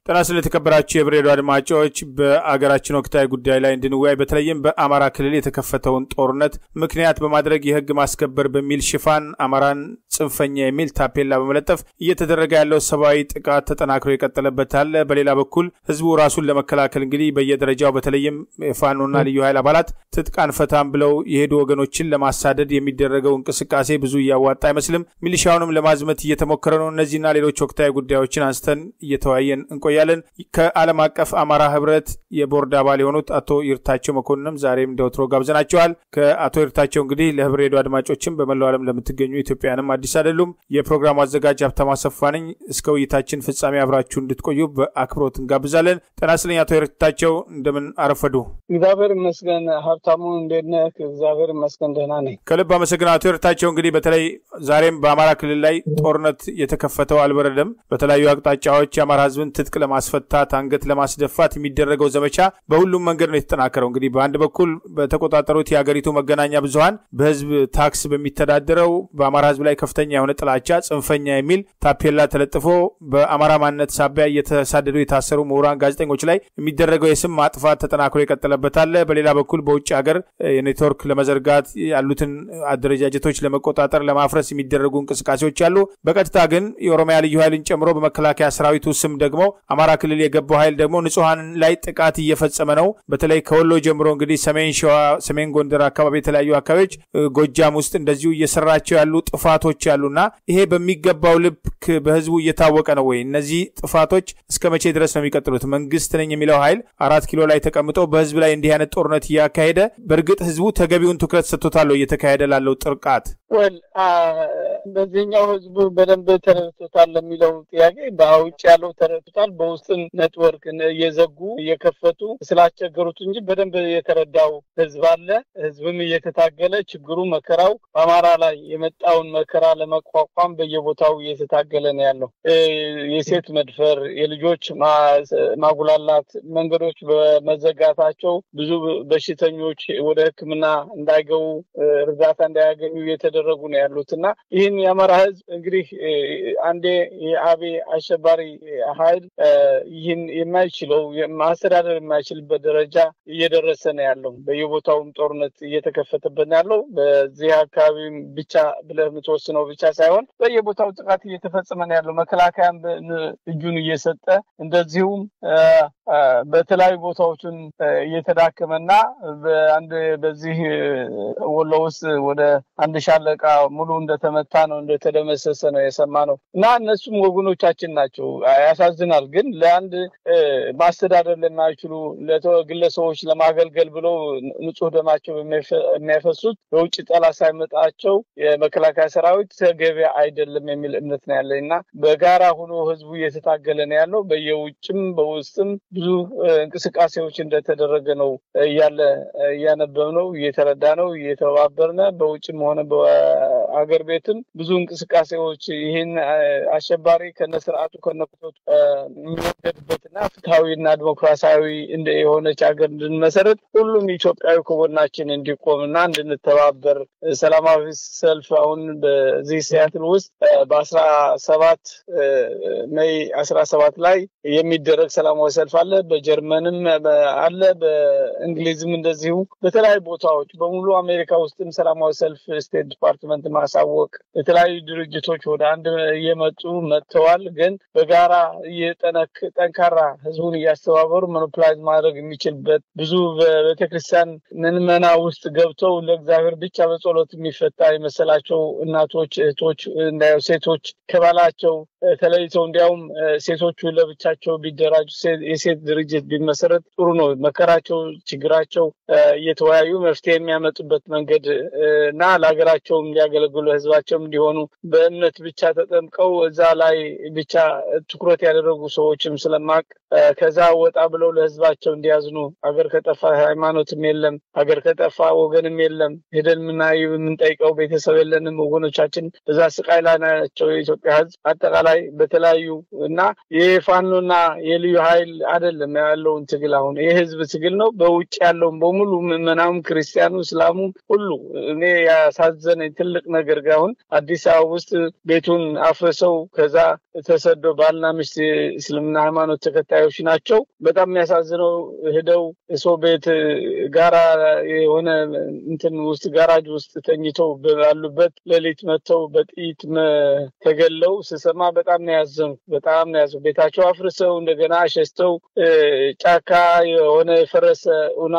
ጤና ስለተከበራችሁ የብሬዲዮ አድማጮች በአገራችን ወቅታዊ ጉዳይ ላይ እንድንወያይ በተለይም በአማራ ክልል የተከፈተውን ጦርነት ምክንያት በማድረግ የህግ ማስከበር በሚል ሽፋን አማራን ጽንፈኛ የሚል ታፔላ በመለጠፍ እየተደረገ ያለው ሰብአዊ ጥቃት ተጠናክሮ የቀጠለበት አለ። በሌላ በኩል ህዝቡ ራሱን ለመከላከል እንግዲህ በየደረጃው በተለይም የፋኖና ልዩ ኃይል አባላት ትጥቅ አንፈታም ብለው የሄዱ ወገኖችን ለማሳደድ የሚደረገው እንቅስቃሴ ብዙ እያዋጣ አይመስልም። ሚሊሻውንም ለማዝመት እየተሞከረ ነው። እነዚህና ሌሎች ወቅታዊ ጉዳዮችን አንስተን እየተወያየን እንቆያለን። ከዓለም አቀፍ አማራ ህብረት የቦርድ አባል የሆኑት አቶ ይርታቸው መኮንንም ዛሬም እንደ ወትሮ ጋብዘናቸዋል። ከአቶ ይርታቸው እንግዲህ ለህብር ሬዲዮ አድማጮችም በመላው ዓለም ለምትገኙ ኢትዮጵያውያንም አዲስ አይደሉም። የፕሮግራሙ አዘጋጅ ሀብታሙ አሰፋ ነኝ። እስከ ውይይታችን ፍጻሜ አብራችሁ እንድትቆዩ በአክብሮት እንጋብዛለን። ጤና ይስጥልኝ አቶ ይርታቸው እንደምን አረፈዱ? እግዚአብሔር ይመስገን። ሀብታሙ እንዴት ነህ? እግዚአብሔር ይመስገን ደህና ነኝ። ከልብ አመሰግናለሁ አቶ ይርታቸው። እንግዲህ በተለይ ዛሬም በአማራ ክልል ላይ ጦርነት የተከፈተው አልበረደም። በተለያዩ አቅጣጫዎች የአማራ ህዝብን ትጥቅ ለማስፈታት አንገት ለማስደፋት የሚደረገው ዘመቻ በሁሉም መንገድ ነው የተጠናከረው። እንግዲህ በአንድ በኩል በተቆጣጠሩት የሀገሪቱ መገናኛ ብዙኃን በህዝብ ታክስ በሚተዳደረው በአማራ ህዝብ ላይ ከፍተኛ የሆነ ጥላቻ ጽንፈኛ የሚል ታፔላ ተለጥፎ በአማራ ማንነት ሳቢያ እየተሳደዱ የታሰሩ ምሁራን፣ ጋዜጠኞች ላይ የሚደረገው የስም ማጥፋት ተጠናክሮ የቀጠለበት አለ። በሌላ በኩል በውጭ ሀገር የኔትወርክ ለመዘርጋት ያሉትን አደረጃጀቶች ለመቆጣጠር ለማፍረስ የሚደረጉ እንቅስቃሴዎች አሉ። በቀጥታ ግን የኦሮሚያ ልዩ ኃይልን ጨምሮ በመከላከያ ሰራዊቱ ስም ደግሞ አማራ ክልል የገባው ኃይል ደግሞ ንጹሐን ላይ ጥቃት እየፈጸመ ነው። በተለይ ከወሎ ጀምሮ እንግዲህ ሰሜን ሸዋ፣ ሰሜን ጎንደር አካባቢ የተለያዩ አካባቢዎች ጎጃም ውስጥ እንደዚሁ እየሰራቸው ያሉ ጥፋቶች አሉና ይሄ በሚገባው ልክ በህዝቡ እየታወቀ ነው ወይ? እነዚህ ጥፋቶች እስከ መቼ ድረስ ነው የሚቀጥሉት? መንግስት ነኝ የሚለው ኃይል አራት ኪሎ ላይ ተቀምጦ በህዝብ ላይ እንዲህ አይነት ጦርነት እያካሄደ በእርግጥ ህዝቡ ተገቢውን ትኩረት ሰጥቶታል እየተካሄደ ላለው ጥርቃት ወል በዚህኛው ህዝቡ በደንብ ተረድቶታል ለሚለው ጥያቄ በውጭ ያለው ተረድቶታል። በውስጥም ኔትወርክ እየዘጉ እየከፈቱ ስላስቸገሩት እንጂ በደንብ የተረዳው ህዝብ አለ። ህዝብም እየተታገለ ችግሩ መከራው በአማራ ላይ የመጣውን መከራ ለመቋቋም በየቦታው እየተታገለ ነው ያለው። የሴት መድፈር፣ የልጆች ማጉላላት፣ መንገዶች በመዘጋታቸው ብዙ በሽተኞች ወደ ሕክምና እንዳይገቡ እርዳታ እንዳያገኙ እየተደረጉ ነው ያሉት እና ይህን የአማራ ህዝብ እንግዲህ አንዴ የአቤ አሸባሪ ኃይል ይህን የማይችለው ማስተዳደር የማይችልበት ደረጃ እየደረሰ ነው ያለው። በየቦታውም ጦርነት እየተከፈተበት ነው ያለው። በዚህ አካባቢ ብቻ ብለህ የምትወስነው ብቻ ሳይሆን በየቦታው ጥቃት እየተፈጸመ ነው ያለው። መከላከያም እጁን እየሰጠ እንደዚሁም በተለያዩ ቦታዎችን እየተዳከመና በአንድ በዚህ ወሎ ውስጥ ወደ አንድ ሻለቃ ሙሉ እንደተመታ ነው እንደተደመሰሰ ነው የሰማ ነው እና እነሱም ወገኖቻችን ናቸው። ያሳዝናል። ግን ለአንድ ማስተዳደር ለማይችሉ ግለሰቦች ለማገልገል ብለው ንጹህ ደማቸው የሚያፈሱት በውጭ ጠላት ሳይመጣቸው የመከላከያ ሰራዊት ተገቢ አይደለም የሚል እምነት ነው ያለኝ እና በጋራ ሆኖ ህዝቡ እየተታገለ ነው ያለው። በየውጭም በውስጥም ብዙ እንቅስቃሴዎች እንደተደረገ ነው እያለ እያነበብ ነው እየተረዳ ነው እየተባበርነ በውጭም ሆነ በአገር ቤትም ብዙ እንቅስቃሴዎች ይህን አሸባሪ ከነስርዓቱ ከነኩቶቱ የሚወገድበትና ፍትሐዊና ዲሞክራሲያዊ የሆነች ሀገር እንድንመሰረት ሁሉም ኢትዮጵያዊ ከጎናችን እንዲቆምና እንድንተባበር ሰላማዊ ሰልፍ አሁን በዚህ ሲያትል ውስጥ በአስራ ሰባት ሜይ አስራ ሰባት ላይ የሚደረግ ሰላማዊ ሰልፍ አለ። በጀርመንም አለ፣ በእንግሊዝም እንደዚሁ በተለያዩ ቦታዎች በሙሉ አሜሪካ ውስጥም ሰላማዊ ሰልፍ ስቴት ዲፓርትመንት ማሳወቅ የተለያዩ ድርጅቶች ወደ አንድ እየመጡ መጥተዋል። ግን በጋራ ጠንካራ ህዝቡን እያስተባበሩ ሞኖፕላይዝ ማድረግ የሚችልበት ብዙ በቤተክርስቲያን ምዕመና ውስጥ ገብተው ለእግዚአብሔር ብቻ በጸሎት የሚፈታ የመሰላቸው እናቶች፣ እህቶች፣ ሴቶች ከባላቸው ተለይተው እንዲያውም ሴቶቹ ለብቻቸው ቢደራጁ የሴት ድርጅት ቢመሰረት ጥሩ ነው። መከራቸው፣ ችግራቸው እየተወያዩ መፍትሄ የሚያመጡበት መንገድ እና ለሀገራቸውም እንዲያገለግሉ ህዝባቸውም እንዲሆኑ በእምነት ብቻ ተጠምቀው እዛ ላይ ብቻ ትኩረት ያደረጉ ሰዎችም ስለማቅ ከዛ ወጣ ብለው ለህዝባቸው እንዲያዝኑ ሀገር ከጠፋ ሃይማኖትም የለም፣ ሀገር ከጠፋ ወገንም የለም። ሄደን የምናየው የምንጠይቀው ቤተሰብ የለንም። ወገኖቻችን በዛ ስቃይ ላይ ናቸው። የኢትዮጵያ ህዝብ አጠቃላይ ላይ በተለያዩ እና የፋኖና የልዩ ኃይል አይደለም ያለውን ትግል አሁን የህዝብ ትግል ነው። በውጭ ያለውን በሙሉ ምዕመናም፣ ክርስቲያኑ፣ እስላሙ ሁሉ እኔ ያሳዘነኝ ትልቅ ነገር ጋር አሁን አዲስ አበባ ውስጥ ቤቱን አፍርሰው ከዛ ተሰዶ ባልና ሚስት እስልምና ሃይማኖት ተከታዮች ናቸው። በጣም የሚያሳዝነው ሄደው ሰው ቤት ጋራ የሆነ እንትን ውስጥ ጋራጅ ውስጥ ተኝተው ባሉበት ሌሊት መጥተው በጥይት ተገለው ስሰማ በጣም ነው ያዘኑ። በጣም ነው ያዘኑ። ቤታቸው አፍርሰው እንደገና ሸስተው ጫካ የሆነ የፈረሰ ኡና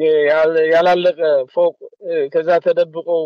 ያላለቀ ፎቅ ከዛ ተደብቀው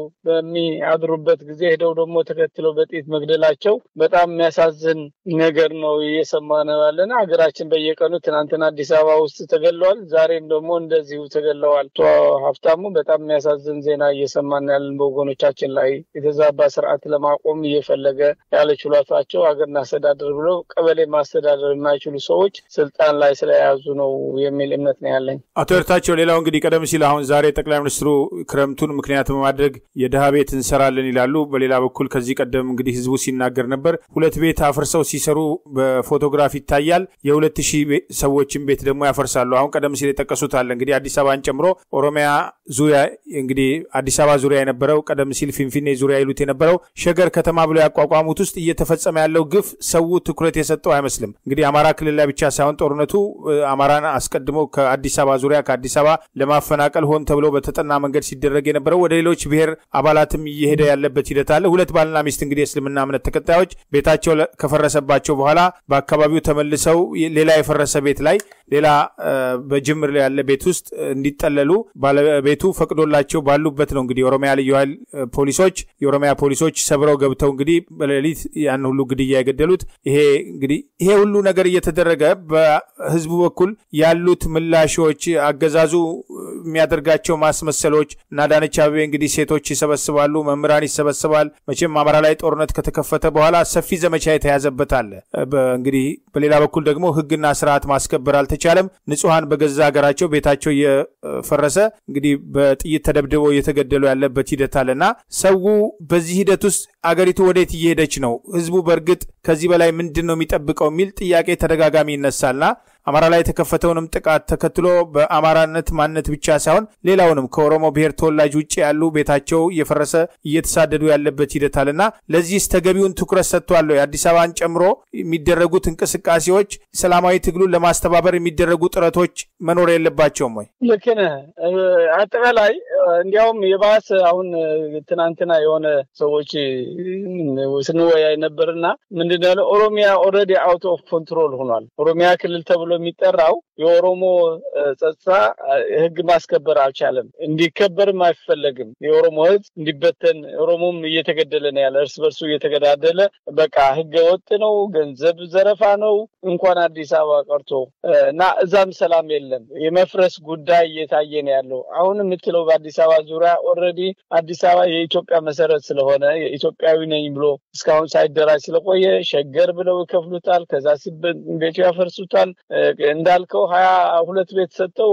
በሚያድሩበት ጊዜ ሄደው ደግሞ ተከትለው በጥይት መግደላቸው በጣም የሚያሳዝን ነገር ነው እየሰማ ነው ያለና ሀገራችን በየቀኑ ትናንትና አዲስ አበባ ውስጥ ተገለዋል። ዛሬም ደግሞ እንደዚሁ ተገለዋል። አቶ ሀብታሙ በጣም የሚያሳዝን ዜና እየሰማን ያለን በወገኖቻችን ላይ የተዛባ ስርዓት ለማቆም እየፈለገ ያለ ችሏታቸው ሀገር እናስተዳደር ብለው ቀበሌ ማስተዳደር የማይችሉ ሰዎች ስልጣን ላይ ስለያዙ ነው የሚል እምነት ነው ያለኝ። አቶ ኤርታቸው፣ ሌላው እንግዲህ ቀደም ሲል አሁን ዛሬ ጠቅላይ ሚኒስትሩ ክረምቱን ምክንያት በማድረግ የድሃ ቤት እንሰራለን ይላሉ። በሌላ በኩል ከዚህ ቀደም እንግዲህ ህዝቡ ሲናገር ነበር። ሁለት ቤት አፍርሰው ሲሰሩ በፎቶግራፍ ይታያል። የሁለት ሺህ ሰዎችን ቤት ደግሞ ያፈርሳሉ። አሁን ቀደም ሲል የጠቀሱት አለ እንግዲህ አዲስ አበባን ጨምሮ ኦሮሚያ ዙሪያ እንግዲህ አዲስ አበባ ዙሪያ የነበረው ቀደም ሲል ፊንፊኔ ዙሪያ ይሉት የነበረው ሸገር ከተማ ብለው ያቋቋሙት ውስጥ እየተፈጸመ ያለው ግፍ ሰው ትኩረት የሰጠው አይመስልም። እንግዲህ አማራ ክልል ላይ ብቻ ሳይሆን ጦርነቱ አማራን አስቀድሞ ከአዲስ አበባ ዙሪያ ከአዲስ አበባ ለማፈናቀል ሆን ተብሎ በተጠና መንገድ ሲደረግ የነበረው ወደ ሌሎች ብሔር አባላትም እየሄደ ያለበት ሂደት አለ። ሁለት ባልና ሚስት እንግዲህ የእስልምና እምነት ተከታዮች ቤታቸው ከፈረሰባቸው በኋላ በአካባቢው ተመልሰው ሌላ የፈረሰ ቤት ላይ ሌላ በጅምር ያለ ቤት ውስጥ እንዲጠለሉ ባለቤቱ ፈቅዶላቸው ባሉበት ነው እንግዲህ የኦሮሚያ ልዩ ኃይል ፖሊሶች የኦሮሚያ ፖሊሶች ሰብረው ገብተው እንግዲህ በሌሊት ያን ሁሉ ግድያ የገደሉት። ይሄ እንግዲህ ይሄ ሁሉ ነገር እየተደረገ በህዝቡ በኩል ያሉት ምላሾች አገዛዙ የሚያደርጋቸው ማስመሰሎች እና አዳነች አቤቤ እንግዲህ ሴቶች ይሰበስባሉ፣ መምህራን ይሰበስባል። መቼም አማራ ላይ ጦርነት ከተከፈተ በኋላ ሰፊ ዘመቻ የተያዘበት አለ። እንግዲህ በሌላ በኩል ደግሞ ህግና ስርዓት ማስከበር አልተቻለም። ንጹሐን በገዛ ሀገራቸው ቤታቸው እየፈረሰ እንግዲህ በጥይት ተደብድበው እየተገደሉ ያለበት ሂደት አለና ሰው በዚህ ሂደት ውስጥ አገሪቱ ወዴት እየሄደች ነው? ህዝቡ በእርግጥ ከዚህ በላይ ምንድን ነው የሚጠብቀው የሚል ጥያቄ ተደጋጋሚ ይነሳልና አማራ ላይ የተከፈተውንም ጥቃት ተከትሎ በአማራነት ማንነት ብቻ ሳይሆን ሌላውንም ከኦሮሞ ብሔር ተወላጅ ውጭ ያሉ ቤታቸው እየፈረሰ እየተሳደዱ ያለበት ሂደት አለና ለዚህስ ተገቢውን ትኩረት ሰጥቷል? የአዲስ አበባን ጨምሮ የሚደረጉት እንቅስቃሴዎች ሰላማዊ ትግሉን ለማስተባበር የሚደረጉ ጥረቶች መኖር የለባቸውም ወይ? ልክ ነህ። አጠቃላይ እንዲያውም የባሰ አሁን ትናንትና የሆነ ሰዎች ስንወያይ ነበርና ምንድን ያለው ኦሮሚያ ኦልሬዲ አውት ኦፍ ኮንትሮል ሆኗል። ኦሮሚያ ክልል ተብሎ የሚጠራው የኦሮሞ ጸጥታ ህግ ማስከበር አልቻለም። እንዲከበርም አይፈለግም። የኦሮሞ ህዝብ እንዲበተን ኦሮሞም እየተገደለ ነው ያለ እርስ በርሱ እየተገዳደለ በቃ ህገ ወጥ ነው፣ ገንዘብ ዘረፋ ነው። እንኳን አዲስ አበባ ቀርቶ እና እዛም ሰላም የለም። የመፍረስ ጉዳይ እየታየ ነው ያለው። አሁን የምትለው በአዲስ አበባ ዙሪያ ኦልሬዲ አዲስ አበባ የኢትዮጵያ መሰረት ስለሆነ ኢትዮጵያዊ ነኝ ብሎ እስካሁን ሳይደራጅ ስለቆየ ሸገር ብለው ይከፍሉታል። ከዛ ቤቱ ያፈርሱታል። እንዳልከው ሀያ ሁለት ቤት ሰጥተው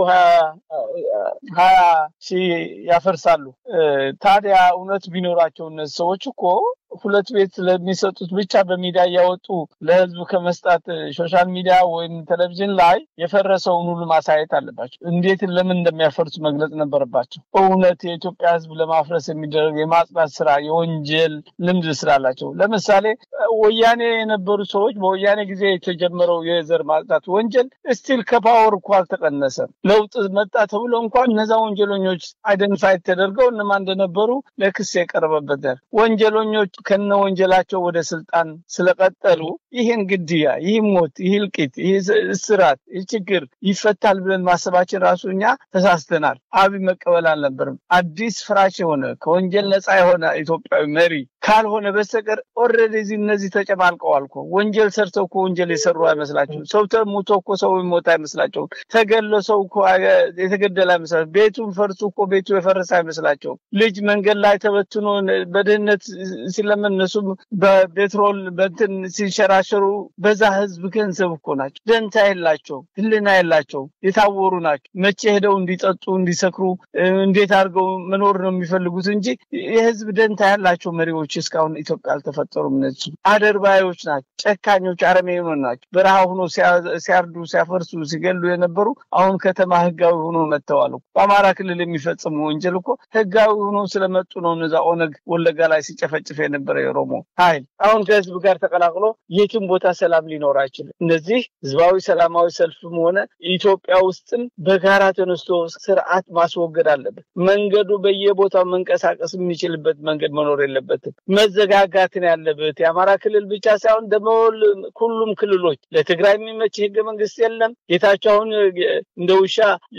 ሀያ ሺህ ያፈርሳሉ። ታዲያ እውነት ቢኖራቸው እነዚህ ሰዎች እኮ ሁለት ቤት ለሚሰጡት ብቻ በሚዲያ እያወጡ ለህዝቡ ከመስጣት ሶሻል ሚዲያ ወይም ቴሌቪዥን ላይ የፈረሰውን ሁሉ ማሳየት አለባቸው። እንዴት ለምን እንደሚያፈርሱ መግለጽ ነበረባቸው። እውነት የኢትዮጵያ ህዝብ ለማፍረስ የሚደረግ የማጽዳት ስራ የወንጀል ልምድ ስላላቸው፣ ለምሳሌ ወያኔ የነበሩ ሰዎች በወያኔ ጊዜ የተጀመረው የዘር ማጽዳት ወንጀል ስቲል ከፓወር እኮ አልተቀነሰም። ለውጥ መጣ ተብሎ እንኳን እነዛ ወንጀለኞች አይደንቲፋይ ተደርገው እነማን እንደነበሩ ለክስ የቀረበበት ወንጀለኞች ከነ ወንጀላቸው ወደ ስልጣን ስለቀጠሉ ይህን ግድያ፣ ይህ ሞት፣ ይህ እልቂት፣ ይህ እስራት፣ ይህ ችግር ይፈታል ብለን ማሰባችን ራሱ እኛ ተሳስተናል። አብይ መቀበል አልነበርም። አዲስ ፍራሽ የሆነ ከወንጀል ነፃ የሆነ ኢትዮጵያዊ መሪ ካልሆነ በስተቀር ኦልሬዲ እነዚህ ተጨማልቀዋል እኮ ወንጀል ሰርተው እኮ ወንጀል የሰሩ አይመስላቸውም። ሰው ተሙቶ እኮ ሰው የሚሞት አይመስላቸውም። ተገሎ ሰው እኮ የተገደለ አይመስላቸውም። ቤቱን ፈርሱ እኮ ቤቱ የፈረሰ አይመስላቸውም። ልጅ መንገድ ላይ ተበትኖ በድህነት ሲለምን እነሱም በፔትሮል በንትን ሲንሸራሸሩ በዛ ህዝብ ገንዘብ እኮ ናቸው። ደንታ የላቸው፣ ህልና የላቸው፣ የታወሩ ናቸው። መቼ ሄደው እንዲጠጡ እንዲሰክሩ፣ እንዴት አድርገው መኖር ነው የሚፈልጉት እንጂ የህዝብ ደንታ ያላቸው መሪዎች ኃይሎች እስካሁን ኢትዮጵያ አልተፈጠሩም። እነሱ አደርባዮች ናቸው፣ ጨካኞች፣ አረመኔዎች ናቸው። በረሃ ሆኖ ሲያርዱ፣ ሲያፈርሱ፣ ሲገሉ የነበሩ አሁን ከተማ ህጋዊ ሆኖ መጥተዋል። በአማራ ክልል የሚፈጽሙ ወንጀል እኮ ህጋዊ ሆኖ ስለመጡ ነው። እነዛ ኦነግ ወለጋ ላይ ሲጨፈጭፍ የነበረ የኦሮሞ ኃይል አሁን ከህዝብ ጋር ተቀላቅሎ የትም ቦታ ሰላም ሊኖር አይችልም። እነዚህ ህዝባዊ ሰላማዊ ሰልፍም ሆነ ኢትዮጵያ ውስጥም በጋራ ተነስቶ ስርዓት ማስወገድ አለበት። መንገዱ በየቦታው መንቀሳቀስ የሚችልበት መንገድ መኖር የለበትም። መዘጋጋትን ያለበት የአማራ ክልል ብቻ ሳይሆን ደግሞ ሁሉም ክልሎች ለትግራይ የሚመች ህገ መንግስት የለም። ጌታቸው አሁን እንደ ውሻ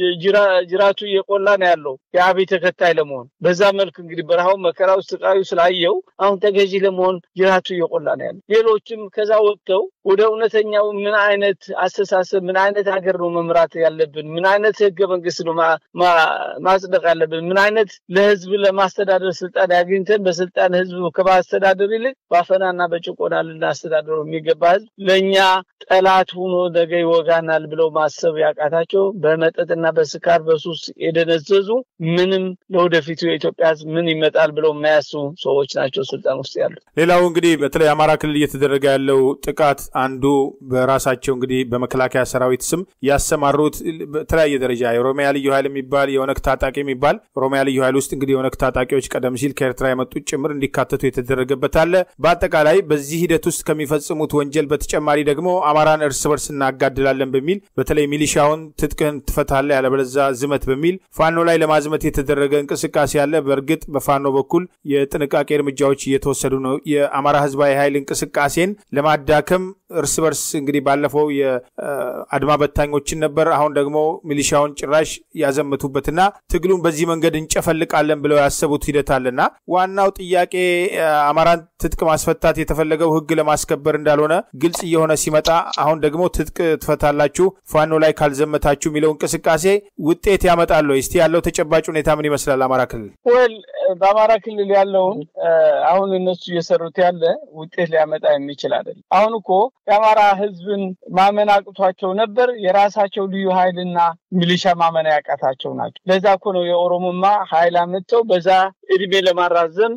ጅራቱ እየቆላ ነው ያለው የአብይ ተከታይ ለመሆን በዛ መልክ እንግዲህ በረሃው መከራው ስቃዩ ስላየው አሁን ተገዢ ለመሆን ጅራቱ እየቆላ ነው ያለው። ሌሎችም ከዛ ወጥተው ወደ እውነተኛው ምን አይነት አስተሳሰብ ምን አይነት ሀገር ነው መምራት ያለብን? ምን አይነት ህገ መንግስት ነው ማጽደቅ ያለብን? ምን አይነት ለህዝብ ለማስተዳደር ስልጣን ያግኝተን በስልጣን ህዝብ ከማስተዳደር ይልቅ በአፈናና በጭቆና ልናስተዳደሩ የሚገባ ህዝብ ለእኛ ጠላት ሆኖ ነገ ይወጋናል ብለው ማሰብ ያቃታቸው በመጠጥና በስካር በሱስ የደነዘዙ ምንም ለወደፊቱ የኢትዮጵያ ህዝብ ምን ይመጣል ብለው የማያስቡ ሰዎች ናቸው ስልጣን ውስጥ ያሉት። ሌላው እንግዲህ በተለይ አማራ ክልል እየተደረገ ያለው ጥቃት አንዱ በራሳቸው እንግዲህ በመከላከያ ሰራዊት ስም ያሰማሩት በተለያየ ደረጃ የኦሮሚያ ልዩ ኃይል የሚባል የኦነግ ታጣቂ የሚባል ኦሮሚያ ልዩ ኃይል ውስጥ እንግዲህ የኦነግ ታጣቂዎች ቀደም ሲል ከኤርትራ የመጡት ጭምር እንዲካተቱ የተደረገበት አለ። በአጠቃላይ በዚህ ሂደት ውስጥ ከሚፈጽሙት ወንጀል በተጨማሪ ደግሞ አማራን እርስ በርስ እናጋድላለን በሚል በተለይ ሚሊሻውን ትጥቅህን ትፈታለህ ያለበለዛ ዝመት በሚል ፋኖ ላይ ለማዝመት የተደረገ እንቅስቃሴ አለ። በእርግጥ በፋኖ በኩል የጥንቃቄ እርምጃዎች እየተወሰዱ ነው። የአማራ ህዝባዊ ኃይል እንቅስቃሴን ለማዳከም እርስ በርስ እንግዲህ ባለፈው የአድማ በታኞችን ነበር። አሁን ደግሞ ሚሊሻውን ጭራሽ ያዘመቱበትና ትግሉን በዚህ መንገድ እንጨፈልቃለን ብለው ያሰቡት ሂደት አለና ዋናው ጥያቄ አማራን ትጥቅ ማስፈታት የተፈለገው ህግ ለማስከበር እንዳልሆነ ግልጽ እየሆነ ሲመጣ አሁን ደግሞ ትጥቅ ትፈታላችሁ ፋኖ ላይ ካልዘመታችሁ የሚለው እንቅስቃሴ ውጤት ያመጣል ወይ? እስቲ ያለው ተጨባጭ ሁኔታ ምን ይመስላል? አማራ ክልል ወል በአማራ ክልል ያለውን አሁን እነሱ እየሰሩት ያለ ውጤት ሊያመጣ የሚችል አይደለም። አሁን እኮ የአማራ ህዝብን ማመን አቅቷቸው ነበር። የራሳቸው ልዩ ኃይልና ሚሊሻ ማመን ያቃታቸው ናቸው። ለዛ እኮ ነው የኦሮሞማ ኃይል አመጥተው በዛ እድሜ ለማራዘም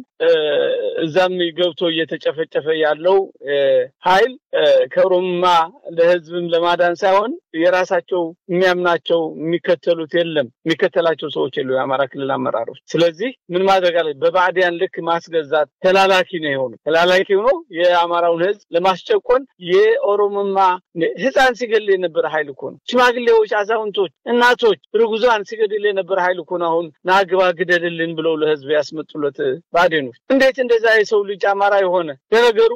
እዛም ገብቶ እየተጨፈጨፈ ያለው ኃይል ከኦሮሞማ ለህዝብም ለማዳን ሳይሆን የራሳቸው የሚያምናቸው የሚከተሉት የለም የሚከተላቸው ሰዎች የሉ የአማራ ክልል አመራሮች። ስለዚህ ምን ማድረግ አለ? በባዕዲያን ልክ ማስገዛት ተላላኪ ነው የሆኑ ተላላኪ ሆኖ የአማራውን ህዝብ ለማስጨቆን የኦሮሞማ ህፃን ሲገል የነበረ ኃይል እኮ ነው። ሽማግሌዎች፣ አዛውንቶች፣ እናቶች፣ ርጉዛን ሲገድል የነበረ ኃይል እኮ ነው። አሁን ናግባ ግደልልን ብለው ለህዝብ ያስመጡለት ባዴኖች። እንዴት እንደዛ የሰው ልጅ አማራ የሆነ ለነገሩ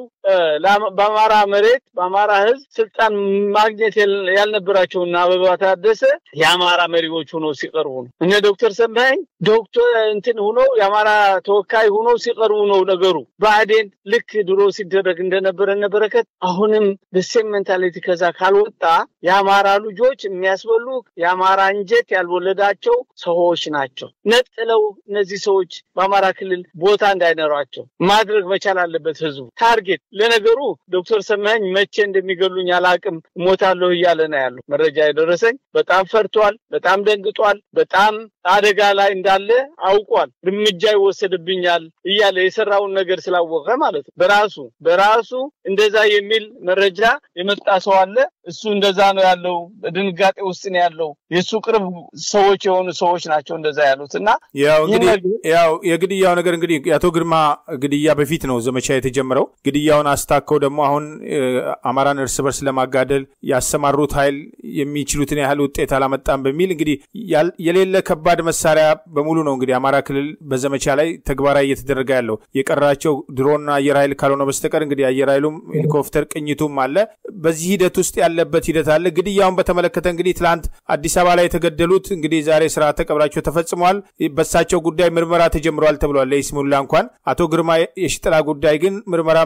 በአማራ መሬት በአማራ ህዝብ ስልጣን ማግኘት ያልነበራቸውና አበባ ታደሰ የአማራ መሪዎች ሆኖ ሲቀርቡ ነው። እነ ዶክተር ሰማኸኝ ዶክተር እንትን ሆኖ የአማራ ተወካይ ሆኖ ሲቀርቡ ነው ነገሩ። ብአዴን ልክ ድሮ ሲደረግ እንደነበረ ነበረከት አሁንም በሴም ሜንታሊቲ ከዛ ካልወጣ የአማራ ልጆች የሚያስበሉ የአማራ እንጀት ያልወለዳቸው ሰዎች ናቸው። ነጥለው እነዚህ ሰዎች በአማራ ክልል ቦታ እንዳይኖራቸው ማድረግ መቻል አለበት ህዝቡ። ታርጌት ለነገሩ ዶክተር ሰማኸኝ መቼ እንደሚገሉኝ አላቅም እሞታለሁ እያለ ነው ያለው። መረጃ የደረሰኝ በጣም ፈርቷል፣ በጣም ደንግጧል፣ በጣም አደጋ ላይ እንዳለ አውቋል። እርምጃ ይወሰድብኛል እያለ የሰራውን ነገር ስላወቀ ማለት ነው። በራሱ በራሱ እንደዛ የሚል መረጃ የመጣ ሰው አለ። እሱ እንደዛ ነው ያለው። በድንጋጤ ውስጥ ነው ያለው። የእሱ ቅርብ ሰዎች የሆኑ ሰዎች ናቸው እንደዛ ያሉት እና ያው እንግዲህ ያው የግድያው ነገር እንግዲህ የአቶ ግርማ ግድያ በፊት ነው ዘመቻ የተጀመረው። ግድያውን አስታከው ደግሞ አሁን አማራን እርስ በርስ ለማጋደል ያሰማሩት ኃይል የሚችሉትን ያህል ውጤት አላመጣም በሚል እንግዲህ የሌለ ከባድ መሳሪያ በሙሉ ነው እንግዲህ አማራ ክልል በዘመቻ ላይ ተግባራዊ እየተደረገ ያለው የቀራቸው ድሮና አየር ኃይል ካልሆነ በስተቀር እንግዲህ አየር ኃይሉም ሄሊኮፕተር ቅኝቱም አለ። በዚህ ሂደት ውስጥ ያለበት ሂደት አለ። ግድያውን በተመለከተ እንግዲህ ትላንት አዲስ አበባ ላይ የተገደሉት እንግዲህ ዛሬ ስርዓተ ቀብራቸው ተፈጽመዋል። በሳቸው ጉዳይ ምርመራ ተጀምረዋል ተብሏል። ለይስሙላ እንኳን አቶ ግርማ የሽጥላ ጉዳይ ግን ምርመራም ሳይጀምር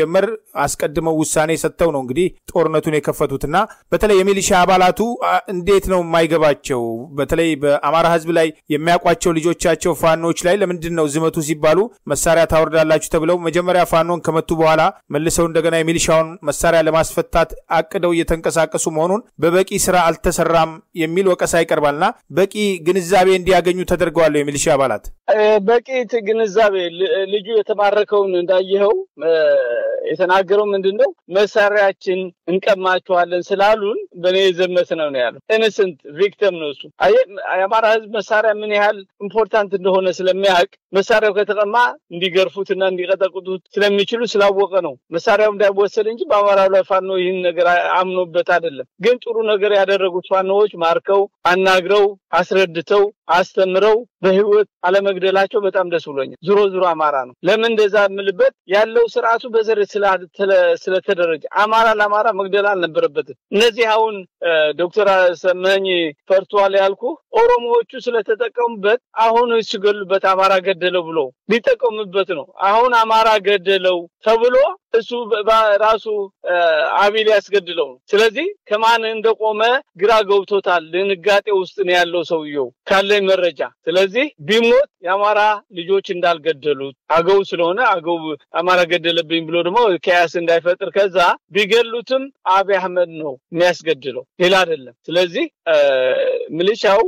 እንዲጀመር አስቀድመው ውሳኔ ሰጥተው ነው እንግዲህ ጦርነቱን የከፈቱትና በተለይ የሚሊሻ አባላቱ እንዴት ነው የማይገባቸው? በተለይ በአማራ ህዝብ ላይ የሚያውቋቸው ልጆቻቸው ፋኖች ላይ ለምንድን ነው ዝመቱ ሲባሉ መሳሪያ ታወርዳላችሁ ተብለው መጀመሪያ ፋኖን ከመቱ በኋላ መልሰው እንደገና የሚሊሻውን መሳሪያ ለማስፈታት አቅደው እየተንቀሳቀሱ መሆኑን በበቂ ስራ አልተሰራም የሚል ወቀሳ ይቀርባልና በቂ ግንዛቤ እንዲያገኙ ተደርገዋል የሚሊሻ አባላት በቂ ግንዛቤ ልጁ የተማረከውን እንዳየኸው የተናገረው ምንድን ነው? መሳሪያችን እንቀማችኋለን ስላሉን በእኔ የዘመት ነው ነው ያለው። ኢንሰንት ቪክተም ነው እሱ። የአማራ ህዝብ መሳሪያ ምን ያህል ኢምፖርታንት እንደሆነ ስለሚያውቅ መሳሪያው ከተቀማ እንዲገርፉትና እንዲቀጠቅጡት ስለሚችሉ ስላወቀ ነው መሳሪያው እንዳይወሰድ እንጂ በአማራው ላይ ፋኖ ይህን ነገር አምኖበት አይደለም። ግን ጥሩ ነገር ያደረጉት ፋኖዎች ማርከው አናግረው አስረድተው አስተምረው በህይወት አለመግደላቸው በጣም ደስ ብሎኛል። ዙሮ ዙሮ አማራ ነው። ለምን እንደዛ የምልበት ያለው ስርዓቱ በዘር ስለተደረጀ አማራ ለአማራ መግደል አልነበረበትም። እነዚህ አሁን ዶክተር ሰመኝ ፈርቷል ያልኩ ኦሮሞዎቹ ስለተጠቀሙበት አሁን ሲገሉበት አማራ ገደለው ብሎ ሊጠቀሙበት ነው። አሁን አማራ ገደለው ተብሎ እሱ ራሱ አቢል ያስገድለው ነው። ስለዚህ ከማን እንደቆመ ግራ ገብቶታል። ድንጋጤ ውስጥ ነው ያለው ሰውየው ካለኝ መረጃ። ስለዚህ ቢሞት የአማራ ልጆች እንዳልገደሉት አገው ስለሆነ አገው አማራ ገደለብኝ ብሎ ደግሞ ከያስ እንዳይፈጥር ከዛ ቢገሉትም አብይ አህመድ ነው የሚያስገድለው ሌላ አይደለም። ስለዚህ ሚሊሻው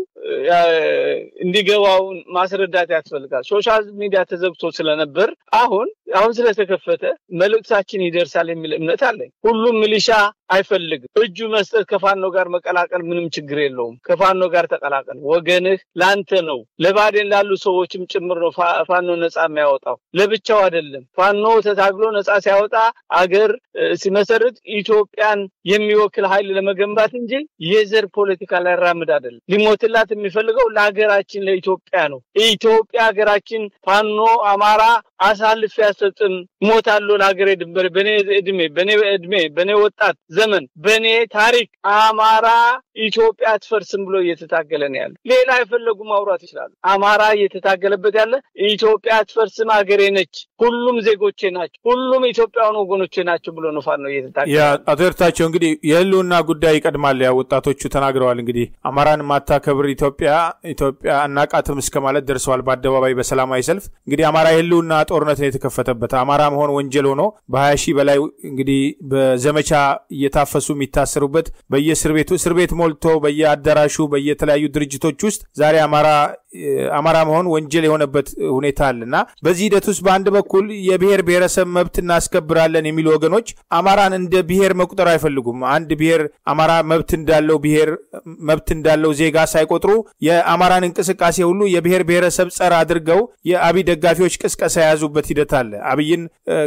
እንዲገባው ማስረዳት ያስፈልጋል። ሶሻል ሚዲያ ተዘግቶ ስለነበር አሁን አሁን ስለተከፈተ መልእክታችን ይደርሳል የሚል እምነት አለኝ። ሁሉም ሚሊሻ አይፈልግም። እጁ መስጠት ከፋኖ ጋር መቀላቀል ምንም ችግር የለውም። ከፋኖ ጋር ተቀላቀል። ወገንህ ላንተ ነው። ለባዴን ላሉ ሰዎችም ጭምር ነው ፋኖ ነፃ የሚያወጣው ለብቻው አይደለም። ፋኖ ተታግሎ ነፃ ሲያወጣ አገር ሲመሰርት ኢትዮጵያን የሚወክል ኃይል ለመገንባት እንጂ የዘር ፖለቲካ ላያራምድ አይደለም። ሊሞትላት የሚፈልገው ለሀገራችን ለኢትዮጵያ ነው። ኢትዮጵያ ሀገራችን ፋኖ አማራ አሳልፍ ያሰጥም ሞታለሁ ለሀገሬ ድንበር በኔ እድሜ በኔ እድሜ በኔ ወጣት ዘመን በኔ ታሪክ አማራ ኢትዮጵያ አትፈርስም ብሎ እየተታገለ ነው ያለ። ሌላ የፈለጉ ማውራት ይችላሉ። አማራ እየተታገለበት ያለ ኢትዮጵያ አትፈርስም ሀገሬ ነች፣ ሁሉም ዜጎቼ ናቸው፣ ሁሉም ኢትዮጵያውያን ወገኖቼ ናቸው ብሎ ነው ፋኖ እየተታገለ። አቶ ኤርታቸው እንግዲህ የህልውና ጉዳይ ይቀድማል። ያ ወጣቶቹ ተናግረዋል። እንግዲህ አማራን ማታከብር ኢትዮጵያ ኢትዮጵያ አናቃትም እስከ ማለት ደርሰዋል። በአደባባይ በሰላማዊ ሰልፍ እንግዲህ አማራ የህልውና ጦርነት ነው የተከፈተበት። አማራ መሆን ወንጀል ሆኖ በሀያ ሺህ በላይ እንግዲህ በዘመቻ እየታፈሱ የሚታሰሩበት በየእስር ቤቱ እስር ቤት ሞልቶ በየአዳራሹ በየተለያዩ ድርጅቶች ውስጥ ዛሬ አማራ አማራ መሆን ወንጀል የሆነበት ሁኔታ አለ እና በዚህ ሂደት ውስጥ በአንድ በኩል የብሔር ብሔረሰብ መብት እናስከብራለን የሚሉ ወገኖች አማራን እንደ ብሔር መቁጠር አይፈልጉም። አንድ ብሔር አማራ መብት እንዳለው ብሔር መብት እንዳለው ዜጋ ሳይቆጥሩ የአማራን እንቅስቃሴ ሁሉ የብሔር ብሔረሰብ ጸር አድርገው የአብይ ደጋፊዎች ቅስቀሳ የያዙበት ሂደት አለ። አብይን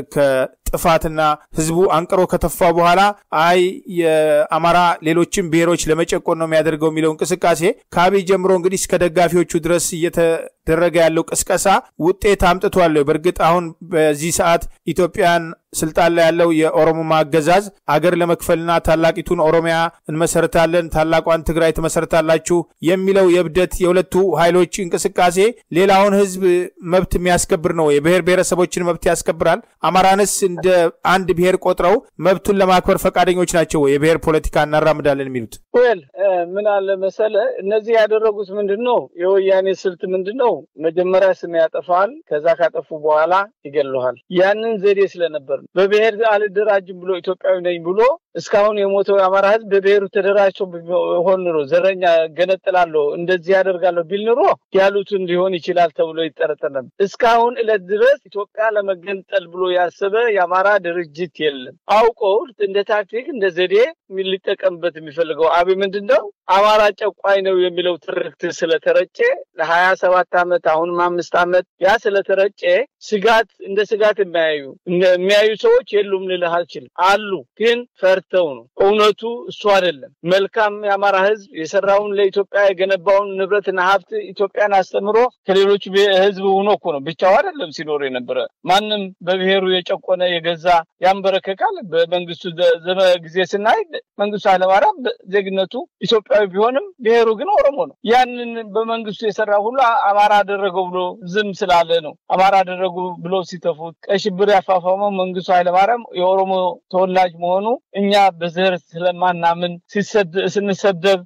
ጥፋትና ህዝቡ አንቅሮ ከተፋ በኋላ አይ የአማራ ሌሎችን ብሔሮች ለመጨቆን ነው የሚያደርገው የሚለው እንቅስቃሴ ከአብይ ጀምሮ እንግዲህ እስከ ደጋፊዎቹ ድረስ እየተደረገ ያለው ቅስቀሳ ውጤት አምጥቷል። በእርግጥ አሁን በዚህ ሰዓት ኢትዮጵያን ስልጣን ላይ ያለው የኦሮሞማ አገዛዝ አገር ለመክፈልና ታላቂቱን ኦሮሚያ እንመሰርታለን፣ ታላቋን ትግራይ ትመሰርታላችሁ የሚለው የእብደት የሁለቱ ኃይሎች እንቅስቃሴ ሌላውን ህዝብ መብት የሚያስከብር ነው። የብሔር ብሔረሰቦችን መብት ያስከብራል። አማራንስ እንደ አንድ ብሔር ቆጥረው መብቱን ለማክበር ፈቃደኞች ናቸው ወይ? የብሔር ፖለቲካ እናራምዳለን የሚሉት ወል ምን አለ መሰለ፣ እነዚህ ያደረጉት ምንድን ነው? የወያኔ ስልት ምንድን ነው? መጀመሪያ ስም ያጠፋል፣ ከዛ ካጠፉ በኋላ ይገለሃል። ያንን ዘዴ ስለነበር በብሔር አልደራጅም ብሎ ኢትዮጵያዊ ነኝ ብሎ እስካሁን የሞተው የአማራ ህዝብ በብሔሩ ተደራጅቶ ሆን ኑሮ ዘረኛ ገነጥላለሁ እንደዚህ ያደርጋለሁ ቢል ኑሮ ያሉትን ሊሆን ይችላል ተብሎ ይጠረጠር ነበር። እስካሁን እለት ድረስ ኢትዮጵያ ለመገንጠል ብሎ ያሰበ የአማራ ድርጅት የለም። አውቀው እንደ ታክቲክ እንደ ዘዴ ሊጠቀምበት የሚፈልገው አብይ ምንድን ነው አማራ ጨቋኝ ነው የሚለው ትርክት ስለተረጨ ለሀያ ሰባት ዓመት አሁንም አምስት ዓመት ያ ስለተረጨ ስጋት እንደ ስጋት የሚያዩ የሚያዩ ሰዎች የሉም ልልህ አልችልም። አሉ ግን ፈርተው ነው። እውነቱ እሱ አይደለም። መልካም የአማራ ህዝብ የሰራውን ለኢትዮጵያ የገነባውን ንብረትና ሀብት ኢትዮጵያን አስተምሮ ከሌሎች ህዝብ ሆኖ እኮ ነው ብቻው አይደለም ሲኖር የነበረ ማንም በብሔሩ የጨቆነ የገዛ ያንበረከካል። በመንግስቱ ዘመ ጊዜ ስናይ መንግስቱ ኃይለማርያም ዜግነቱ ኢትዮጵያ ኢትዮጵያዊ ቢሆንም ብሔሩ ግን ኦሮሞ ነው። ያንን በመንግስቱ የሰራ ሁሉ አማራ አደረገው ብሎ ዝም ስላለ ነው። አማራ አደረጉ ብሎ ሲተፉት ቀይ ሽብር ያፋፋመው መንግስቱ ኃይለማርያም የኦሮሞ ተወላጅ መሆኑ እኛ በዘር ስለማናምን ስንሰደብ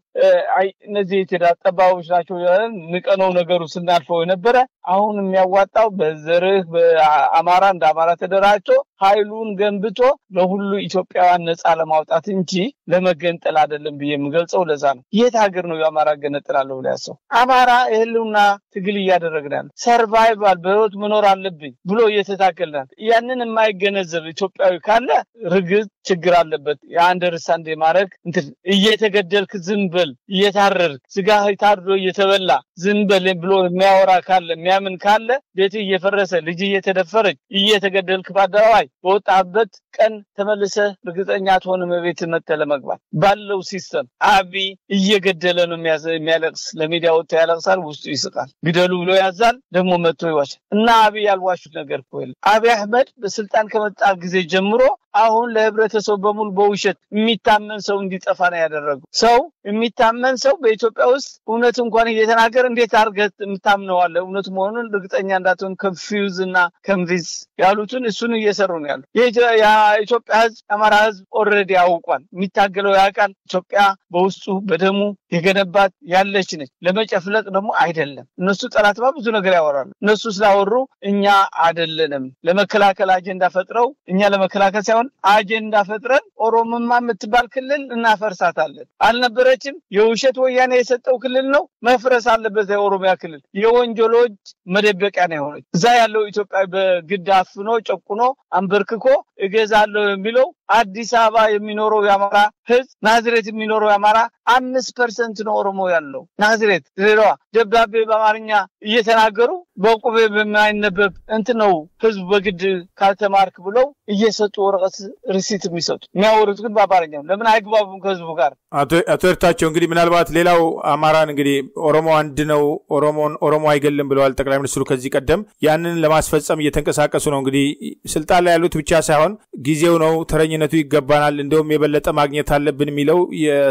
እነዚህ የቴዳ ጠባቦች ናቸው ንቀነው ነገሩ ስናልፈው የነበረ አሁን የሚያዋጣው በዘርህ በአማራ እንደ አማራ ተደራጅቶ ኃይሉን ገንብቶ ለሁሉ ኢትዮጵያውያን ነፃ ለማውጣት እንጂ ለመገንጠል አይደለም ብዬ የምገልጸው ለዛ ነው። የት ሀገር ነው የአማራ ገነጥላለሁ ብሎ ያሰው? አማራ የህልውና ትግል እያደረግን ያለ ሰርቫይቫል በህይወት መኖር አለብኝ ብሎ እየተታገልናል። ያንን የማይገነዘብ ኢትዮጵያዊ ካለ ርግጥ ችግር አለበት። የአንደርስታንድ የማድረግ እንትን እየተገደልክ ዝም በል እየታረርክ ስጋ ታርዶ እየተበላ ዝም በል ብሎ የሚያወራ ካለ የሚያምን ካለ ቤት እየፈረሰ ልጅ እየተደፈረች እየተገደልክ በአደባባይ በወጣበት ቀን ተመልሰ እርግጠኛ አትሆንም ቤት መተ ለመግባት ባለው ሲስተም አብይ እየገደለ ነው የሚያለቅስ ለሚዲያ ወጥቶ ያለቅሳል፣ ውስጡ ይስቃል። ግደሉ ብሎ ያዛል፣ ደግሞ መጥቶ ይዋሻል። እና አብይ ያልዋሹት ነገር እኮ የለም። አብይ አህመድ በስልጣን ከመጣ ጊዜ ጀምሮ አሁን ለህብረተሰቡ በሙሉ በውሸት የሚታመን ሰው እንዲጠፋ ነው ያደረጉ። ሰው የሚታመን ሰው በኢትዮጵያ ውስጥ እውነት እንኳን እየተናገረ እንዴት አድርገህ የምታምነዋለህ? እውነት መሆኑን እርግጠኛ እንዳትሆን ከንፊውዝ እና ከንቪዝ ያሉትን እሱን እየሰሩ ነው ያሉ። የኢትዮጵያ ህዝብ የአማራ ህዝብ ኦልሬዲ ያውቋል። የሚታገለው ያውቃል። ኢትዮጵያ በውስጡ በደሙ የገነባት ያለች ነች። ለመጨፍለቅ ደግሞ አይደለም። እነሱ ጠላትማ ብዙ ነገር ያወራሉ። እነሱ ስላወሩ እኛ አይደለንም ለመከላከል አጀንዳ ፈጥረው እኛ ለመከላከል ሳይሆን አጀንዳ ፈጥረን ኦሮሞማ የምትባል ክልል እናፈርሳታለን። አልነበረችም። የውሸት ወያኔ የሰጠው ክልል ነው፣ መፍረስ አለበት። የኦሮሚያ ክልል የወንጀሎች መደበቂያ ነው የሆነች። እዛ ያለው ኢትዮጵያ በግድ አፍኖ ጨቁኖ አንበርክኮ እገዛለሁ የሚለው አዲስ አበባ የሚኖረው የአማራ ህዝብ ናዝሬት የሚኖረው የአማራ አምስት ፐርሰንት ነው ኦሮሞ ያለው ናዝሬት ድሬዳዋ ደብዳቤ በአማርኛ እየተናገሩ በቁቤ በማይነበብ እንትን ነው ህዝቡ በግድ ካልተማርክ ብለው እየሰጡ ወረቀት ሪሲት የሚሰጡ የሚያወሩት ግን በአማርኛ ለምን አይግባቡም ከህዝቡ ጋር አቶ ኤርታቸው እንግዲህ ምናልባት ሌላው አማራን እንግዲህ ኦሮሞ አንድ ነው ኦሮሞን ኦሮሞ አይገልም ብለዋል ጠቅላይ ሚኒስትሩ ከዚህ ቀደም ያንን ለማስፈጸም እየተንቀሳቀሱ ነው እንግዲህ ስልጣን ላይ ያሉት ብቻ ሳይሆን ጊዜው ነው ተረኝነቱ ይገባናል እንደውም የበለጠ ማግኘት አለብን የሚለው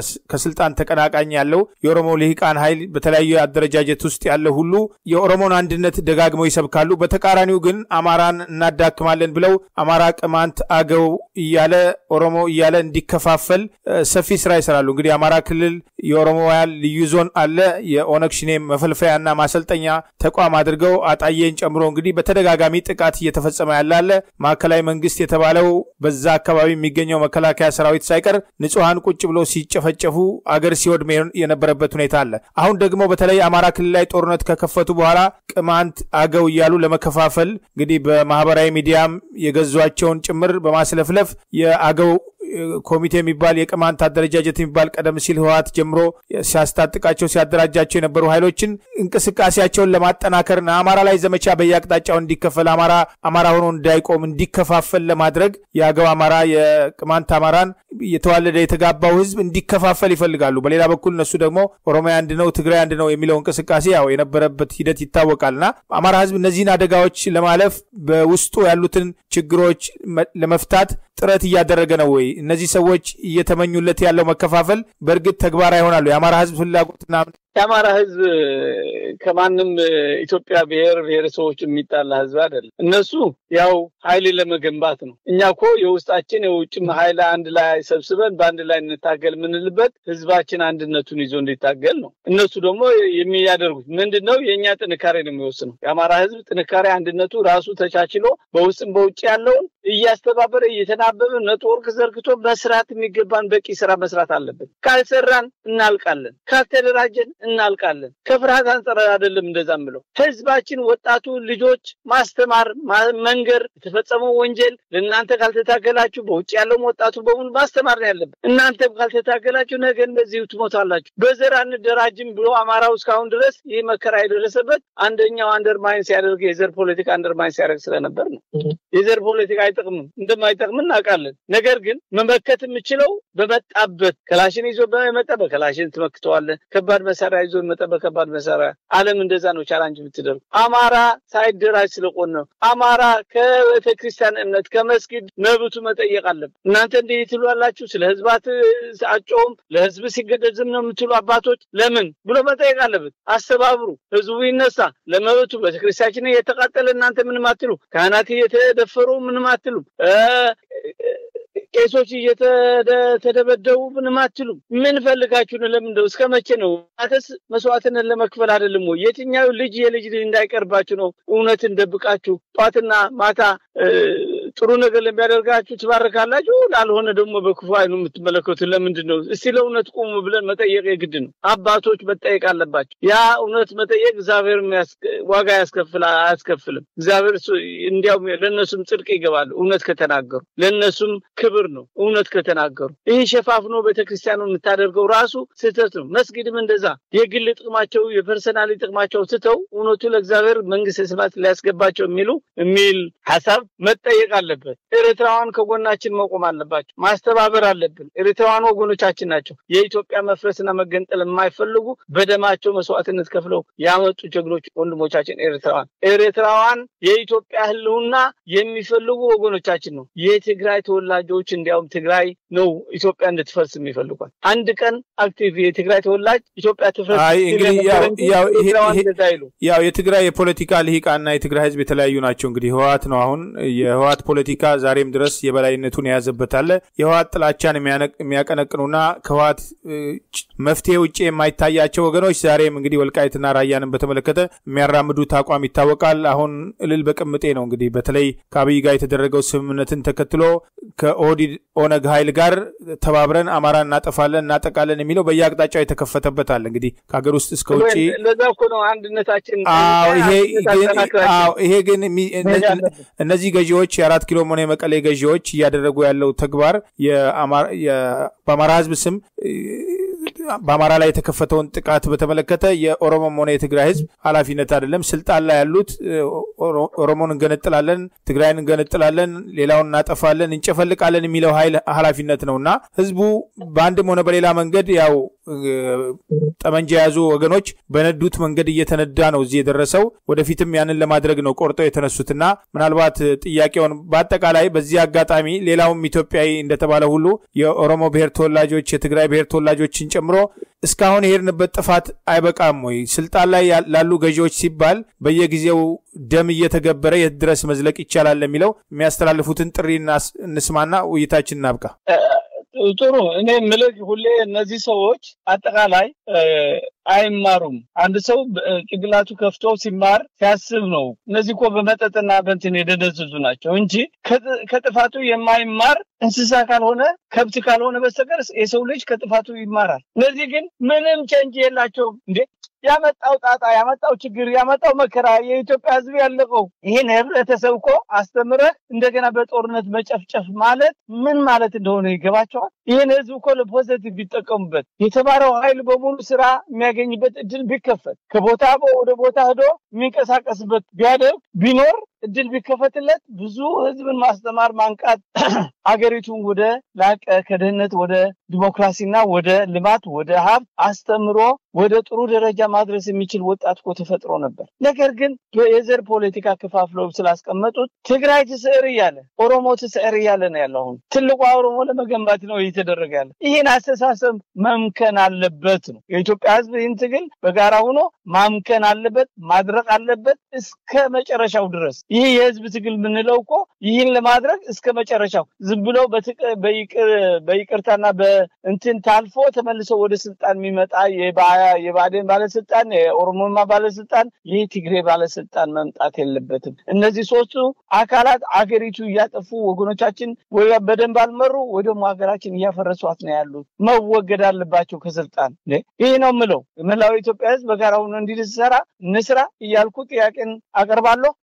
ከስልጣን ተቀናቃኝ ያለው የኦሮሞ ልሂቃን ኃይል በተለያዩ አደረጃጀት ውስጥ ያለ ሁሉ የኦሮሞን አንድነት ደጋግመው ይሰብካሉ በተቃራኒው ግን አማራን እናዳክማለን ብለው አማራ ቅማንት አገው እያለ ኦሮሞ እያለ እንዲከፋፈል ሰፊ ስራ ይሰራሉ እንግዲህ አማራ ክልል የኦሮሞውያን ልዩ ዞን አለ የኦነግ ሽኔ መፈልፈያና ማሰልጠኛ ተቋም አድርገው አጣዬን ጨምሮ እንግዲህ በተደጋጋሚ ጥቃት እየተፈጸመ ያለ አለ ማዕከላዊ መንግስት የተባለው በዛ አካባቢ የሚገኘው መከላከያ ሰራዊት ሳይቀር ንጹሐን ቁጭ ብሎ ሲጨፈጨፉ አገር ሲወድም የነበረበት ሁኔታ አለ አሁን ደግሞ በተለይ አማራ ክልል ላይ ጦርነት ከከፈቱ በኋላ ቅማንት አገው እያሉ ለመከፋፈል እንግዲህ በማህበራዊ ሚዲያም የገዟቸውን ጭምር በማስለፍለፍ የአገው ኮሚቴ የሚባል የቅማንት አደረጃጀት የሚባል ቀደም ሲል ህወሓት ጀምሮ ሲያስታጥቃቸው ሲያደራጃቸው የነበሩ ኃይሎችን እንቅስቃሴያቸውን ለማጠናከርና አማራ ላይ ዘመቻ በየአቅጣጫው እንዲከፈል አማራ አማራ ሆኖ እንዳይቆም እንዲከፋፈል ለማድረግ የአገው አማራ የቅማንት አማራን የተዋለደ የተጋባው ህዝብ እንዲከፋፈል ይፈልጋሉ። በሌላ በኩል እነሱ ደግሞ ኦሮሚያ አንድ ነው፣ ትግራይ አንድ ነው የሚለው እንቅስቃሴ ያው የነበረበት ሂደት ይታወቃልና አማራ ህዝብ እነዚህን አደጋዎች ለማለፍ በውስጡ ያሉትን ችግሮች ለመፍታት ጥረት እያደረገ ነው ወይ? እነዚህ ሰዎች እየተመኙለት ያለው መከፋፈል በእርግጥ ተግባራዊ ይሆናሉ? የአማራ ህዝብ ፍላጎትና የአማራ ህዝብ ከማንም ኢትዮጵያ ብሔር ብሔረሰቦች የሚጣላ ህዝብ አይደለም። እነሱ ያው ኃይል ለመገንባት ነው። እኛ እኮ የውስጣችን የውጭም ኃይል አንድ ላይ ሰብስበን በአንድ ላይ እንታገል የምንልበት ህዝባችን አንድነቱን ይዞ እንዲታገል ነው። እነሱ ደግሞ የሚያደርጉት ምንድን ነው? የእኛ ጥንካሬ ነው የሚወስነው። የአማራ ህዝብ ጥንካሬ አንድነቱ ራሱ ተቻችሎ በውስጥም በውጭ ያለውን እያስተባበረ እየተናበበ ኔትወርክ ዘርግቶ መስራት የሚገባን በቂ ስራ መስራት አለብን። ካልሰራን እናልቃለን፣ ካልተደራጀን እናልቃለን። ከፍርሃት አንጻር አይደለም እንደዛ ምለው ህዝባችን፣ ወጣቱ ልጆች ማስተማር፣ መንገር የተፈጸመው ወንጀል ለእናንተ ካልተታገላችሁ በውጭ ያለውም ወጣቱ በሙሉ ማስተማር ነው ያለብን። እናንተም ካልተታገላችሁ ነገ እንደዚሁ ትሞታላችሁ። በዘር አንደራጅም ብሎ አማራው እስካሁን ድረስ ይህ መከራ የደረሰበት አንደኛው አንደርማይን ሲያደርግ የዘር ፖለቲካ አንደርማይን ሲያደርግ ስለነበር ነው። የዘር ፖለቲካ አይጠቅምም፣ እንደማይጠቅም እናውቃለን። ነገር ግን መመከት የምችለው በመጣበት ከላሽን ይዞ በመጣ በከላሽን ትመክተዋለህ። ከባድ መሳሪያ ይዞ መጣ በከባድ መሳሪያ። ዓለም እንደዛ ነው ቻላንጅ የምትደርጉ። አማራ ሳይደራጅ ስለቆን ነው። አማራ ከቤተ ክርስቲያን እምነት ከመስጊድ መብቱ መጠየቅ አለብን። እናንተ እንዲህ ትሏላችሁ፣ ስለ ህዝባት አጮውም ለህዝብ ሲገደል ዝም ነው የምትሉ አባቶች ለምን ብሎ መጠየቅ አለበት። አስተባብሩ፣ ህዝቡ ይነሳ ለመብቱ። ቤተክርስቲያችን እየተቃጠለ እናንተ ምንም አትሉ፣ ካህናት እየተደፈሩ ምንም አትሉም፣ ቄሶች እየተደበደቡ ምንም አትሉም። ምን ፈልጋችሁ ነው? ለምን እስከ መቼ ነው? አተስ መስዋዕትነት ለመክፈል አይደለም ወይ? የትኛው ልጅ የልጅ ልጅ እንዳይቀርባችሁ ነው እውነትን ደብቃችሁ ጧትና ማታ ጥሩ ነገር ለሚያደርጋችሁ ትባርካላችሁ፣ ላልሆነ ደግሞ በክፉ አይኑ የምትመለከቱ ለምንድን ነው? እስቲ ለእውነት ቁሙ ብለን መጠየቅ የግድ ነው። አባቶች መጠየቅ አለባቸው። ያ እውነት መጠየቅ እግዚአብሔር ዋጋ ያስከፍል አያስከፍልም። እግዚአብሔር እንዲያውም ለእነሱም ጽድቅ ይገባሉ እውነት ከተናገሩ፣ ለእነሱም ክብር ነው እውነት ከተናገሩ። ይህ ሸፋፍኖ ቤተክርስቲያኑ የምታደርገው ራሱ ስህተት ነው። መስጊድም እንደዛ የግል ጥቅማቸው የፐርሰናሊ ጥቅማቸው ስተው እውነቱ ለእግዚአብሔር መንግስተ ሰማያት ሊያስገባቸው የሚሉ የሚል ሀሳብ መጠየቅ አለበት። ኤርትራውያን ከጎናችን መቆም አለባቸው። ማስተባበር አለብን። ኤርትራውያን ወገኖቻችን ናቸው። የኢትዮጵያ መፍረስና መገንጠል የማይፈልጉ በደማቸው መስዋዕትነት ከፍለው ያመጡ ጀግኖች ወንድሞቻችን ኤርትራውያን ኤርትራውያን የኢትዮጵያ ሕልውና የሚፈልጉ ወገኖቻችን ነው። የትግራይ ተወላጆች እንዲያውም ትግራይ ነው ኢትዮጵያ እንድትፈርስ የሚፈልጓል። አንድ ቀን አክቲቭ የትግራይ ተወላጅ ኢትዮጵያ ትፍረስ ያው የትግራይ የፖለቲካ ልሂቃና የትግራይ ሕዝብ የተለያዩ ናቸው። እንግዲህ ህወሓት ነው አሁን የህወሓት ፖለቲካ ዛሬም ድረስ የበላይነቱን የያዘበት አለ። የህወሓት ጥላቻን የሚያቀነቅኑና ከህወሓት መፍትሄ ውጭ የማይታያቸው ወገኖች ዛሬም እንግዲህ ወልቃይትና ራያንን በተመለከተ የሚያራምዱት አቋም ይታወቃል። አሁን እልል በቅምጤ ነው እንግዲህ በተለይ ከአብይ ጋር የተደረገው ስምምነትን ተከትሎ ከኦህዴድ ኦነግ ኃይል ጋር ተባብረን አማራ እናጠፋለን እናጠቃለን የሚለው በየአቅጣጫው የተከፈተበት አለ። እንግዲህ ከሀገር ውስጥ እስከ ውጭ ለዛ እኮ ነው አንድነታችን። ይሄ ግን እነዚህ ገዢዎች የአራት ኪሎም ሆነ የመቀሌ ገዢዎች እያደረጉ ያለው ተግባር በአማራ ህዝብ ስም በአማራ ላይ የተከፈተውን ጥቃት በተመለከተ የኦሮሞም ሆነ የትግራይ ህዝብ ኃላፊነት አይደለም። ስልጣን ላይ ያሉት ኦሮሞን እንገነጥላለን፣ ትግራይን እንገነጥላለን፣ ሌላውን እናጠፋለን፣ እንጨፈልቃለን የሚለው ኃይል ኃላፊነት ነው እና ህዝቡ በአንድም ሆነ በሌላ መንገድ ያው ጠመንጃ የያዙ ወገኖች በነዱት መንገድ እየተነዳ ነው እዚህ የደረሰው። ወደፊትም ያንን ለማድረግ ነው ቆርጠው የተነሱትና ምናልባት ጥያቄውን በአጠቃላይ በዚህ አጋጣሚ ሌላውም ኢትዮጵያዊ እንደተባለ ሁሉ የኦሮሞ ብሔር ተወላጆች የትግራይ ብሔር ተወላጆችን ጨምሮ እስካሁን የሄድንበት ጥፋት አይበቃም ወይ? ስልጣን ላይ ላሉ ገዢዎች ሲባል በየጊዜው ደም እየተገበረ የት ድረስ መዝለቅ ይቻላል ለሚለው የሚያስተላልፉትን ጥሪ እንስማና ውይይታችን እናብቃ። ጥሩ እኔ ምልክ ሁሌ እነዚህ ሰዎች አጠቃላይ አይማሩም። አንድ ሰው ጭንቅላቱ ከፍቶ ሲማር ሲያስብ ነው። እነዚህ እኮ በመጠጥና በንትን የደነዘዙ ናቸው እንጂ ከጥፋቱ የማይማር እንስሳ ካልሆነ ከብት ካልሆነ በስተቀር የሰው ልጅ ከጥፋቱ ይማራል። እነዚህ ግን ምንም ቸንጅ የላቸውም እንዴ ያመጣው ጣጣ ያመጣው ችግር ያመጣው መከራ የኢትዮጵያ ሕዝብ ያለቀው ይህን ህብረተሰብ እኮ አስተምረህ እንደገና በጦርነት መጨፍጨፍ ማለት ምን ማለት እንደሆነ ይገባቸዋል። ይህን ሕዝብ እኮ ለፖዘቲቭ ቢጠቀሙበት የተማረው ኃይል በሙሉ ስራ የሚያገኝበት እድል ቢከፈት ከቦታ ወደ ቦታ ሄዶ የሚንቀሳቀስበት ቢያደርግ ቢኖር እድል ቢከፈትለት ብዙ ህዝብን ማስተማር ማንቃት አገሪቱን ወደ ላቀ ከድህነት ወደ ዲሞክራሲና ወደ ልማት ወደ ሀብት አስተምሮ ወደ ጥሩ ደረጃ ማድረስ የሚችል ወጣት እኮ ተፈጥሮ ነበር። ነገር ግን የዘር ፖለቲካ ከፋፍለው ስላስቀመጡት ትግራይ ትስዕር እያለ ኦሮሞ ትስዕር እያለ ነው ያለው። አሁን ትልቋ ኦሮሞ ለመገንባት ነው እየተደረገ ያለ። ይህን አስተሳሰብ መምከን አለበት ነው የኢትዮጵያ ህዝብ። ይህን ትግል በጋራ ሆኖ ማምከን አለበት፣ ማድረግ አለበት እስከ መጨረሻው ድረስ። ይህ የህዝብ ትግል የምንለው እኮ ይህን ለማድረግ እስከ መጨረሻው ዝም ብለው በይቅርታና በእንትን ታልፎ ተመልሶ ወደ ስልጣን የሚመጣ የባዴን ባለስልጣን፣ የኦሮሞማ ባለስልጣን፣ ይህ ትግሬ ባለስልጣን መምጣት የለበትም። እነዚህ ሶስቱ አካላት አገሪቱ እያጠፉ ወገኖቻችን በደንብ አልመሩ ወይ ደግሞ ሀገራችን እያፈረሷት ነው ያሉት። መወገድ አለባቸው ከስልጣን። ይህ ነው ምለው መላው ኢትዮጵያ ህዝብ በጋራ ሆኖ እንዲሰራ እንስራ እያልኩ ጥያቄን አቀርባለሁ ግን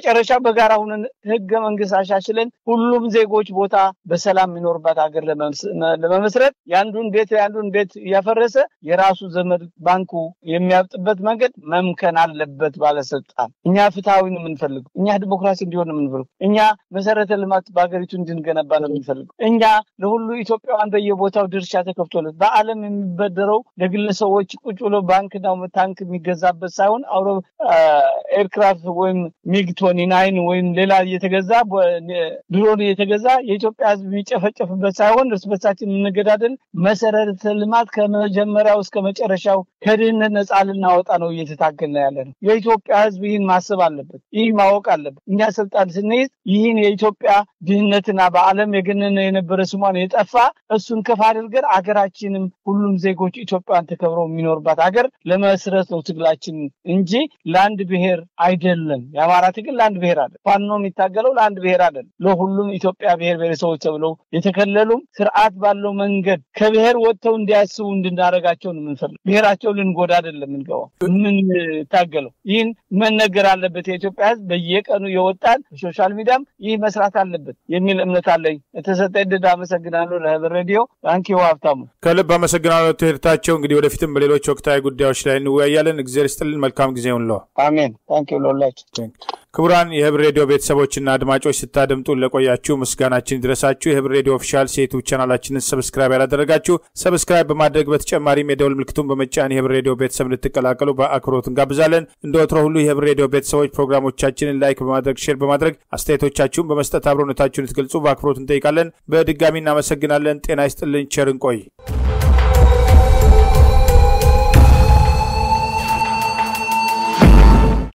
መጨረሻ በጋራ ሁነን ህገ መንግስት አሻሽለን ሁሉም ዜጎች ቦታ በሰላም የሚኖርባት ሀገር ለመመስረት የአንዱን ቤት የአንዱን ቤት እያፈረሰ የራሱ ዘመድ ባንኩ የሚያብጥበት መንገድ መምከን አለበት ባለስልጣን። እኛ ፍትሐዊ ነው የምንፈልገው። እኛ ዲሞክራሲ እንዲሆን ነው የምንፈልገው። እኛ መሰረተ ልማት በሀገሪቱ እንድንገነባ ነው የምንፈልገው። እኛ ለሁሉ ኢትዮጵያውያን በየቦታው ድርሻ ተከፍቶለት በዓለም የሚበደረው ለግለሰቦች ቁጭ ብሎ ባንክና ታንክ የሚገዛበት ሳይሆን አውሮ ኤርክራፍት ወይም ሚግ ቶኒ ናይን ወይም ሌላ እየተገዛ ድሮን እየተገዛ የኢትዮጵያ ህዝብ የሚጨፈጨፍበት ሳይሆን እርስ በርሳችን የምንገዳደል መሰረተ ልማት ከመጀመሪያው እስከ መጨረሻው ከድህነት ነፃ ልናወጣ ነው እየተታገልን ያለ ነው። የኢትዮጵያ ህዝብ ይህን ማሰብ አለበት። ይህ ማወቅ አለበት። እኛ ስልጣን ስንይዝ ይህን የኢትዮጵያ ድህነትና በዓለም የገነነ የነበረ ስሟን የጠፋ እሱን ከፍ አድርገን አገራችንም ሁሉም ዜጎች ኢትዮጵያን ተከብረው የሚኖርባት ሀገር ለመስረት ነው ትግላችን እንጂ ለአንድ ብሔር አይደለም። የአማራ ትግል ለአንድ ብሔር አለ። ፋኖ የሚታገለው ለአንድ ብሔር አይደለም። ለሁሉም ኢትዮጵያ ብሔር ብሔረሰቦች ተብለው የተከለሉም ስርዓት ባለው መንገድ ከብሔር ወጥተው እንዲያስቡ እንድናደርጋቸው ነው የምንፈልግ። ብሔራቸው ልንጎዳ አይደለም የምንገባው የምንታገለው። ይህን መነገር አለበት። የኢትዮጵያ ህዝብ በየቀኑ የወጣን ሶሻል ሚዲያም ይህ መስራት አለበት የሚል እምነት አለኝ። የተሰጠ ዕድል አመሰግናለሁ። ለህብር ሬዲዮ ባንኪው ሀብታሙ ከልብ አመሰግናለሁ። ትሄርታቸው እንግዲህ ወደፊትም በሌሎች ወቅታዊ ጉዳዮች ላይ እንወያያለን። እግዚአብሔር ይስጥልን። መልካም ጊዜ ሁንለው። አሜን። ታንኪው ለሁላችሁ። ክቡራን የህብር ሬዲዮ ቤተሰቦችና አድማጮች ስታደምጡን ለቆያችሁ ምስጋናችን ይድረሳችሁ። የህብር ሬዲዮ ኦፊሻል የዩቱብ ቻናላችንን ሰብስክራይብ ያላደረጋችሁ ሰብስክራይብ በማድረግ በተጨማሪም የደውል ምልክቱን በመጫን የህብር ሬዲዮ ቤተሰብ እንድትቀላቀሉ በአክብሮት እንጋብዛለን። እንደ ወትሮ ሁሉ የህብር ሬዲዮ ቤተሰቦች ፕሮግራሞቻችንን ላይክ በማድረግ ሼር በማድረግ አስተያየቶቻችሁን በመስጠት አብሮነታችሁን ልትገልጹ በአክብሮት እንጠይቃለን። በድጋሚ እናመሰግናለን። ጤና ይስጥልን። ቸር እንቆይ።